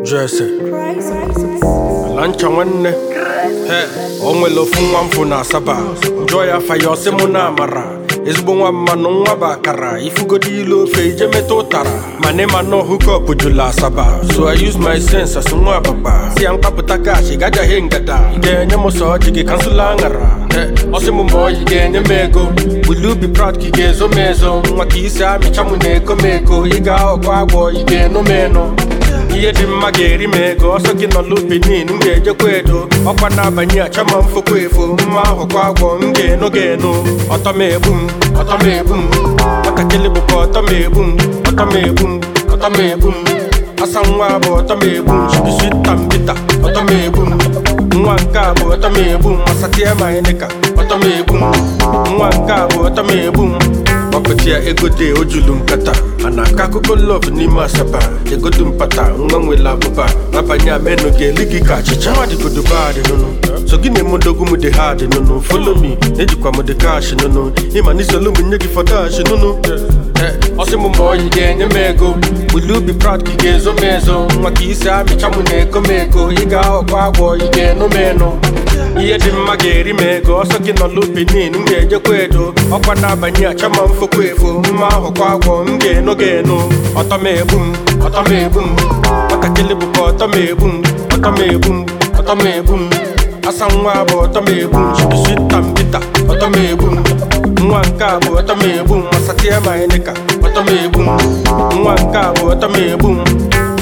Jesse ala ncha nwanne he o nwere ofu nwa mfụ na asaba njọ ya afa ya ọsị mụ na amara ezigbo nwa mmanụ nwa bụ akara ifugodi ilu ofe ije meta ụtara mana ịma nọ hukọp jụla asaba so i use my sense as nwa ababa si ya mkpapụta kashi gajaghị ngada ị ga-enye m sọ ọjị gị kansụla aṅara he ọsị m ma ọyị ga-enye m ego will you be proud ka ị ga-ezo m ezo nwa ka isi amịcha m na-eko m eko ị ga-aghọkọ agwọ ị ga-eno m eno ihe dị mma ga-eri m ego ọsọ gị nọlụ benin m ga-ejekwa edo ọkwa n'abalị a chama m fokwa efo mma ahụkwa agwọ m ga-eno ga-eno ọtọ m egbu m ọtọ m egbu m nwatakịrị bụkwa ọtọ m egbu m ọtọ m egbu m ọtọ m egbu m asa nwa bụ ọtọ m egbu m shibisita m bita ọtọ m egbu m nwa nke a bụ ọtọ m egbu m masatie ma ịnịka ọtọ m egbu m nwa nke a bụ ọtọ m egbu m ọpụta ya ego dị ojulu nkata a na-akọ akụkọ lọv n'ime asaba egodu mpata nwa nwere abụba n'abanye amenu ga-eli gị ka achịcha nwadịgodo badị nụnụ so gị na-emodogwu m dị ha dị nụnụ folo mi ejikwa m dị kash nụnụ ịma n'isolu m nye gị fọdash nụnụ ọsị m ma oyi ga-enye m ego will you be proud ka ị ga-ezo m ezo nwa ka isi amịcha m na-eko m eko ị ga-aghọkwa agwọ ị ga-eno m eno ihe dị mma ga-eri m ego ọsọ gị nọlụ benin m ga-ejekwa edo ọkwa n'abalị a chama m fokwa efo mma ahụkwa agwọ m ga-eno ga-eno ọtọ m egbu m ọtọ m egbu m nwatakịrị bụkwa ọtọ m egbu m ọtọ m egbu m ọtọ m egbu m asa nwa bụ ọtọ m egbu m shibisita m bita ọtọ m egbu m nwa nke a bụ ọtọ m egbu m masatie ma ịnịka ọtọ m egbu m nwa nke a bụ ọtọ m egbu m